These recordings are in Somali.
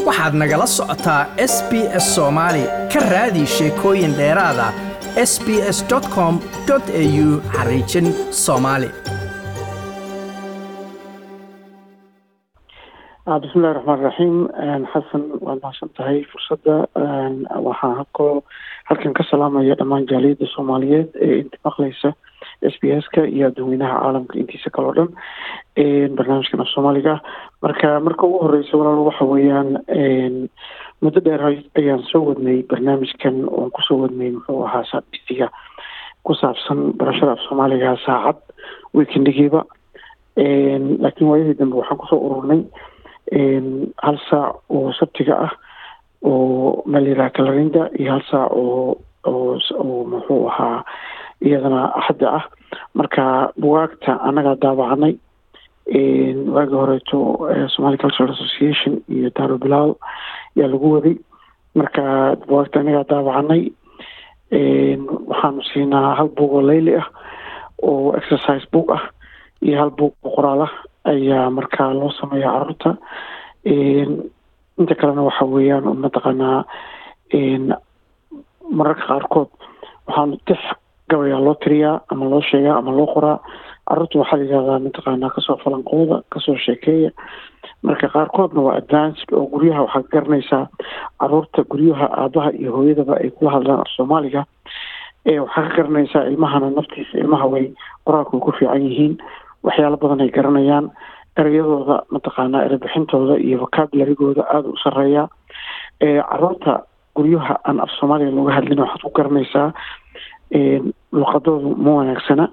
waxaad nagala socotaa s b s soomaali ka raadi sheekooyin dheeraada s b s com au xariijin soomaali bismillahi raxmaan raxiim xasan waad mahadsan tahay fursadda waxaan halkoo halkan ka salaamaya dhammaan jaaliyadda soomaaliyeed ee inta maqlaysa s b s ka iyo adduweynaha caalamka intiisa kaleo dhan barnaamijkan af soomaaliga marka marka ugu horeysa walaal waxa weeyaan muddo dheer ayaan soo wadnay barnaamijkan oon kusoo wadnay muxuu ahaa saadhisiga ku saabsan barashada af soomaaliga saacad weekendigiiba laakiin waayadii dambe waxaan kusoo ururnay hal saac oo sabtiga ah oo malira kalarinda iyo hal saac oo oo oo muxuu ahaa iyadana axadda ah marka bugaagta annagaa daabacanay waagii horeeto somali cultural association iyo daaro bilaal yaa lagu waday marka bugaagta annagaa daabacanay waxaanu siinaa hal bug oo layli ah oo exercise book ah iyo hal bug oo qoraal ah ayaa markaa loo sameeya caruurta inta kalena waxa weeyaan mataqaanaa mararka qaarkood waxaanu tix gabayaa loo tiriyaa ama loo sheegaa ama loo qoraa caruurta waxaa la yidhahdaa mataqaanaa kasoo falanqooda kasoo sheekeeya marka qaarkoodna waa advanced oo guryaha waxaad garanaysaa caruurta guryaha aabaha iyo hooyadaba ay kula hadlaan af soomaaliga waxaa ka garanaysaa ilmahana naftiisa ilmaha way qoraalka way ku fiican yihiin waxyaalo badan ay garanayaan ereyadooda mataqaanaa erebixintooda iyo vocabularygooda aada u sareeya caruurta guryaha aan af soomaaliga looga hadlin waxaad ku garanaysaa luqadoodu ma wanaagsana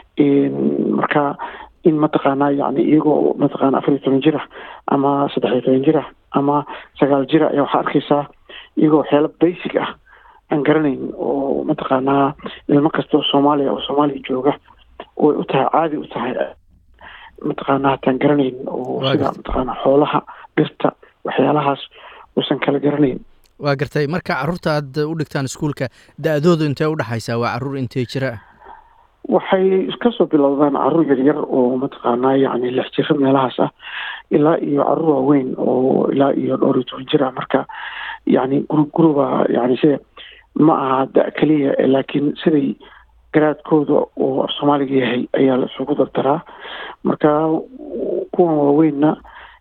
marka in mataqaanaa yani iyagoo mataqaana afar iyo toban jir ah ama saddex iyo toban jir ah ama sagaal jir ah ayaa waxaa arkaysaa iyagoo waxyaalo basic ah aan garanayn oo mataqaanaa ilmo kastoo soomaaliya oo soomaaliya jooga way u tahay caadi u tahay mataqaanaa hataan garanayn oo sida mataqaanaa xoolaha dhirta waxyaalahaas uusan kala garanayn waa gartay marka carruurta aad u dhigtaan iskuolka da-doodu intee udhexaysaa waa carruur intee jira ah waxay kasoo bilowdaan carruur yaryar oo mataqaanaa yani lix jiro meelahaas ah ilaa iyo carruur waaweyn oo ilaa iyo dhowr iyo toban jir ah marka yani gurub guruba yani sida ma aha da keliya laakiin siday garaadkooda oo af soomaaliga yahay ayaa la isugu dardaraa marka kuwan waaweynna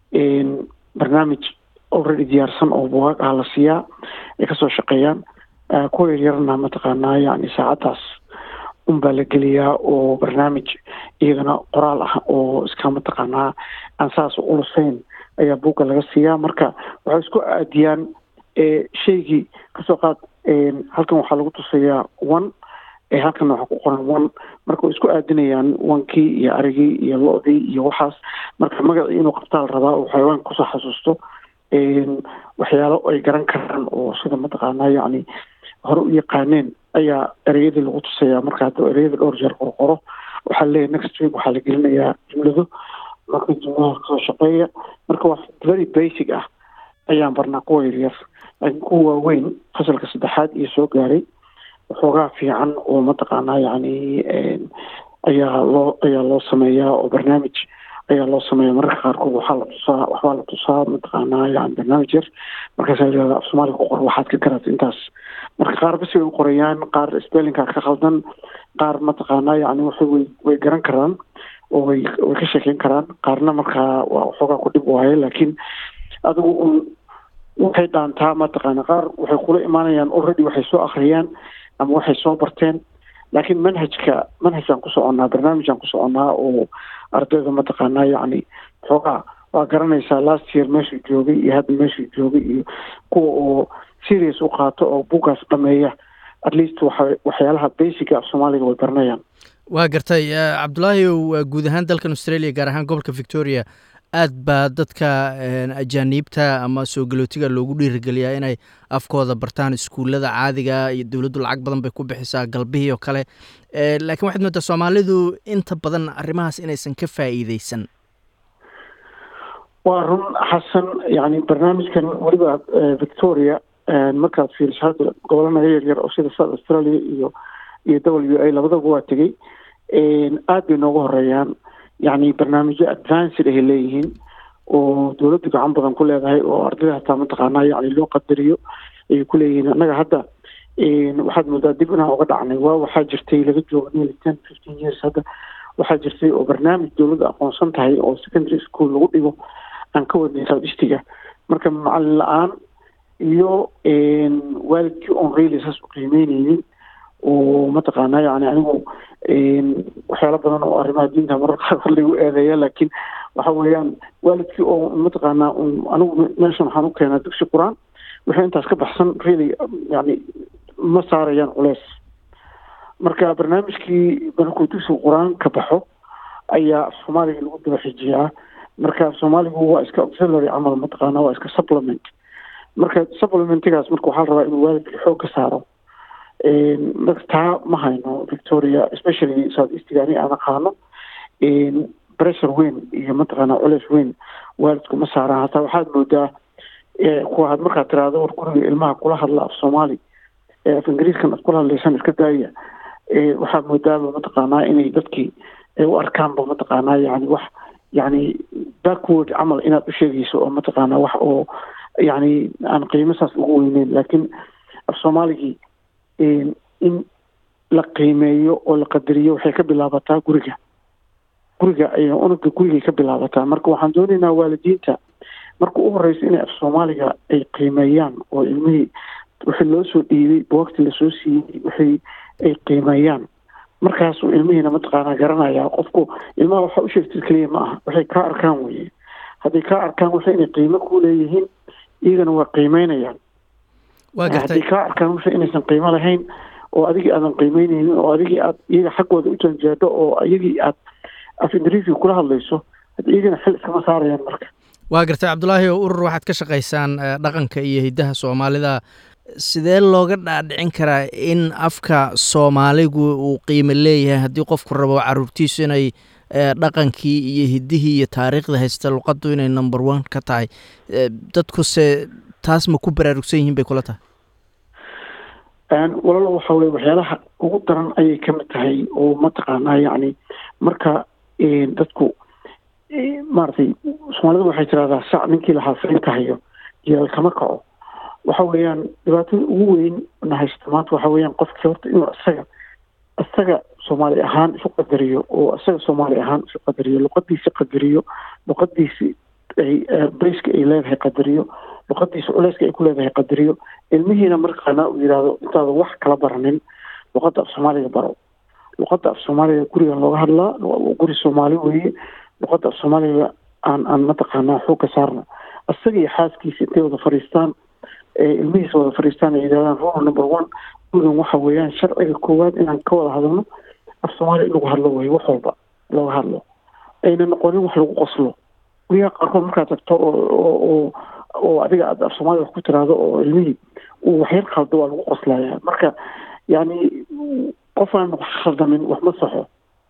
barnaamij already diyaarsan oo bugaag ah la siiyaa ay kasoo shaqeeyaan kuwa yaryarna mataqaanaa yani saacaddaas unbaa la geliyaa oo barnaamij iyagana qoraal ah oo iska mataqaanaa aan saas ulusayn ayaa buugga laga siiyaa marka waxay isku aadiyaan shaygii kasoo qaad halkan waxaa lagu tusayaa one halkan waxaa ku qoran one marka way isku aadinayaan wankii iyo arigii iyo lo-dii iyo waxaas marka magacii inuu qabtaa la rabaa oo xayawaanka kusoo xasuusto waxyaalo ay garan karaan oo sida mataqaanaa yani hore u yaqaaneen ayaa ereyadii lagu tusayaa marka hadduu ereyada dhowr jeer qorqoro waxaa leeyahy next week waxaa la gelinayaa jumlado marka jumlaha kasoo shaqeeya marka wax very basic ah ayaan barnaa kuwa yaryar laakiin kuwa waaweyn fasalka saddexaad iyo soo gaaray waxoogaa fiican oo mataqaanaa yani ayaa loo ayaa loo sameeyaa oo barnaamij ayaa loo sameeya mararka qaarkood waxaa la tusaa waxbaa la tusaa mataqaanaa yani barnaamij yar markaasaa layihahda af soomaaliga ku qor waxaad ka garata intaas marka qaar basi way u qorayaan qaar spellinka ka khaldan qaar mataqaanaa yani waxay way way garan karaan oo way way ka sheekeyn karaan qaarna markaa waa waxoogaa ku dhib waaye laakiin adigu un waxay dhaantaa mataqaana qaar waxay kula imaanayaan already waxay soo akhriyaan ama waxay soo barteen laakiin manhajka manhajaan ku soconnaa barnaamijaan ku soconnaa oo ardayda mataqaanaa yani xoogaa waa garanaysaa last year meeshuu joogay iyo hadda meeshuu joogay iyo kuwa oo serious u qaato oo buuggaas dhameeya at least waxa waxyaalaha basica af soomaaliga way baranayaan waa gartay cabdulaahi guud ahaan dalkan australia gaar ahaan gobolka victoria aad baa dadka ajaaniibta ama soo galootiga loogu dhiirigeliyaa inay afkooda bartaan iskuullada caadiga iyo dowladdu lacag badan bay ku bixisaa galbihii oo kale laakiin waxaad moodaa soomaalidu inta badan arrimahaas inaysan ka faa'iideysan waa run xasan yani barnaamijkan weliba victoria markaad fiiriso hadda gobolanaga yaryar oo sida south australia iyo iyo w a labadaba waa tegey aad bay noogu horeeyaan yani barnaamijyo advanced ay leeyihiin oo dowladda gacan badan ku leedahay oo ardayda hataa mataqaanaa yani loo qadariyo ayay ku leeyihiin annaga hadda waxaad moodaa dib inaan uga dhacnay waa waxaa jirtay laga joogo nearly ten fifteen years hadda waxaa jirtay oo barnaamij dowladda aqoonsan tahay oo secondary school lagu dhigo aan ka wadnay southeastiga marka macalin la-aan iyo waalidkii oon really saas u qiimeyneynin oo mataqaanaa yani anigu waxyaalo badan oo arrimaha diinta mararka qaar lagu eedeeya laakiin waxa weeyaan waalidkii oo mataqaanaa anigu meeshan waxaan u keenaa dugsi qur-aan wixii intaas ka baxsan really yani ma saarayaan culeys marka barnaamijkii markuu dugsiga qur-aan ka baxo ayaa af soomaaliga lagu daba xijiyaa marka af soomaaligu waa iska auxiliary camal mataqaana waa iska supplement marka supplementigaas marka waxaa la rabaa inuu waalidka xoog ka saaro marka taa ma hayno victoria especially south eastiga ani aan aqaano pressure weyn iyo mataqaana culeys weyn waalidku ma saaraan hataa waxaad moodaa kuwaad markaad tiraahdo war guriga ilmaha kula hadla af soomaali af ingiriiskan ad kula hadlaysan iska daaya waxaad moodaaba mataqaanaa inay dadkii u arkaanba mataqaanaa yani wax yani backward camal inaad u sheegayso oo mataqaanaa wax oo yani aan qiimo saas ugu weyneyn laakiin af soomaaligii in la qiimeeyo oo la qadariyo waxay ka bilaabataa guriga guriga ay unuga gurigay ka bilaabataa marka waxaan doonaynaa waalidiinta marka u horeysa inay af soomaaliga ay qiimeeyaan oo ilmihii wixii loo soo dhiibay buwagti lasoo siiyey wixii ay qiimeeyaan markaasuu ilmihiina mataqaanaa garanaya qofku ilmaha waxa u sheegtid keliya ma aha waxay kaa arkaan weye hadday kaa arkaan waxa inay qiimo ku leeyihiin iyagana waa qiimeynayaan hadday kaa arkaan waxa inaysan qiimo lahayn oo adigii aadan qiimeyneynin oo adigii aad iyaga xaggooda u janjeedho oo iyagii aad af ingiriisiga kula hadlayso hadda iyagana xil iskama saarayaan marka waa gartay cabdulaahi oo urur waxaad ka shaqaysaan dhaqanka iyo hiddaha soomaalida sidee looga dhaadhicin karaa in afka soomaaligu uu qiimo leeyahay haddii qofku rabo caruurtiisu inay dhaqankii iyo hiddihii iyo taariikhda haysta luqaddu inay number one ka tahay dadkuse taas ma ku baraarugsan yihiin bay kula tahay walaalo waxa weye waxyaalaha ugu daran ayay ka mid tahay oo mataqaanaa yacni marka dadku maaragtay soomaalida waxay tirahdaa sac ninkii lahaa faynka hayo jilaal kama kaco waxa weeyaan dhibaatada ugu weyn na haysta maanta waxa weeyaan qofkii horta inuu isaga isaga soomaali ahaan isu qadariyo oo isaga soomaali ahaan isu qadariyo luqadiisi qadariyo luqadiisi ay bayska ay leedahay qadariyo luqadiisa culeyska ay ku leedahay qadariyo ilmihiina markaana uu yidhaahdo intaada wax kala baranin luqadda af soomaaliga baro luqadda af soomaaliga guriga looga hadlaa guri soomaali weeye luqadda af soomaaliga aan aan mataqaanaa xoog ka saarno isaga iyo xaaskiisa intay wada fadhiistaan ilmihiisa wada fadhiistaan ay yidhahdaan rule number one gurigan waxa weeyaan sharciga koowaad inaan ka wada hadalno af soomaaliya in lagu hadlo weeye wax walba looga hadlo ayna noqonin wax lagu qoslo guryaha qaarkood markaad tagto oo oo adiga aad af soomaaliya wax ku tiraahdo oo ilmihii uu waxyar khaldo waa lagu qoslaya marka yani qof aan wax khaldamin wax ma saxo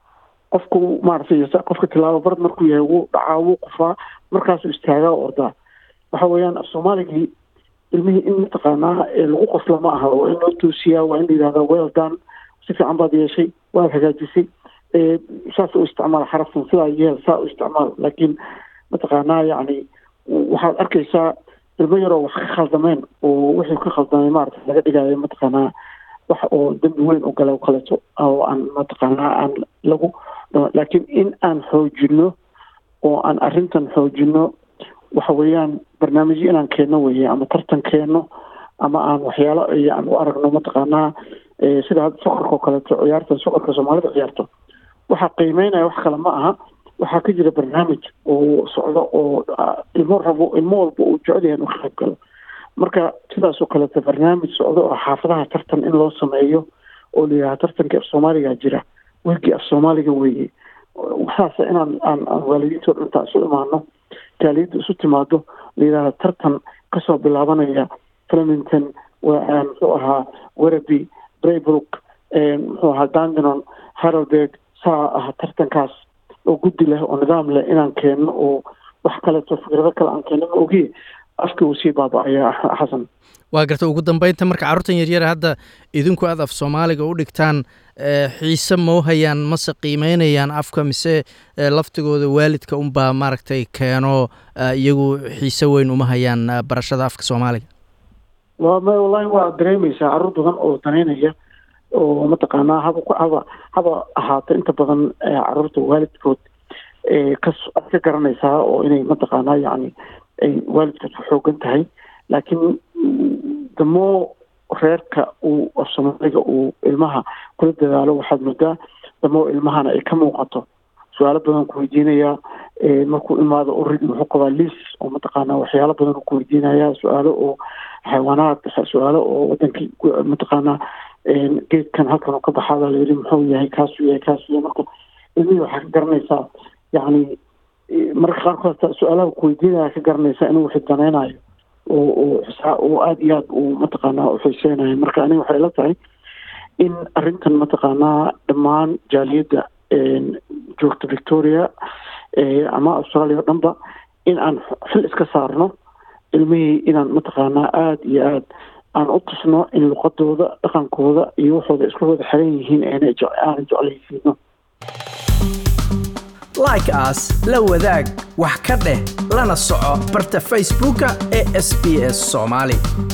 qofku maaragtay qofka tilaabo barad markuu yahay wuu dhacaa wuu qofaa markaasuu istaagaa o ordaa waxa weeyaan af soomaaligii ilmihii in mataqaanaa lagu qosla ma aha waa in loo toosiyaa waa in la yidhahdaa well done si fiican baad yeeshay waad hagaajisay saas u isticmaal xaraftan sidaa yeel saa u isticmaal laakiin mataqaanaa yacni waxaad arkaysaa ilmo yaroo wax ka khaldameen oo wixii ka khaldamay maarata laga dhigayo mataqaanaa wax oo dembi weyn u gala kaleeto oo aan mataqaanaa aan lagu laakiin in aan xoojino oo aan arrintan xoojino waxa weeyaan barnaamijyo inaan keenno weeye ama tartan keenno ama aan waxyaalo aan u aragno mataqaanaa sida hadda sokorka oo kaleeto ciyaarta sokorka soomaalida ciyaarto waxaa qiimeynaya wax kale ma aha waxaa ka jira barnaamij oo socdo oo ilmo rabo ilmo walba uu jecel yahay inuu ka qayb galo marka sidaas oo kaleeto barnaamij socdo oo xaafadaha tartan in loo sameeyo oo la yidhaha tartankii af soomaaliga jira weelkii af soomaaliga weeye saas inaan aan aan waalidiinto dhantaa isu imaano jaaliyadda isu timaado la yidhahda tartan kasoo bilaabanaya flemington muxuu ahaa wereby braybrook muxuu ahaa dandenon haralberg saa ah tartankaas oo guddi leh oo nidaam leh inaan keenno oo wax kaleeto fikrado kale aan keenno ma ogiye afkii uu sii baaba-aya xasan waa garta ugu dambeynta marka carruurtan yaryara hadda idinku aad af soomaaliga u dhigtaan xiise mau hayaan mase qiimeynayaan afka mise laftigooda waalidka unbaa maaragtay keeno iyagu xiise weyn uma hayaan barashada afka soomaaliga wa ma wallahi waa dareemeysaa carruur badan oo daneynaya oo mataqaanaa haba haba haba ahaato inta badan carruurta waalidkood ka aad ka garanaysaa oo inay mataqaanaa yacni ay waalidkood ku xoogan tahay laakiin damo reerka uu af soomaaliga uu ilmaha kula dadaalo waxaad moodaa damo ilmahana ay ka muuqato su-aalo badan ku weydiinayaa markuu imaado oridi wuxuu qabaa liis oo mataqaanaa waxyaalo badan ku weydiinaya su-aalo oo xayawaanaad su-aalo oo wadankii mataqaanaa geedkan halkan ka baxaada layidhi muxuu yahay kaasuu yahay kaasuu yahay marka ilmihii waxaa ka garanaysaa yacni marka qaarkood su-aalaha ku weydiinaya ka garanaysaa inuu wixii daneynayo oo oo oo aada iyo aada uu mataqaanaa uxiiseynayo marka aniga waxay ila tahay in arrintan mataqaanaa dhammaan jaaliyadda joogta victoria ama australia o dhanba in aan xil iska saarno ilmihii inaan mataqaanaa aada iyo aada aan u tusno in luqadooda dhaqankooda iyo waxooda isku wada xiran yihiin aana aana jeclaysiino like as la wadaag wax ka dheh lana soco barta facebooka ee sb s soomaali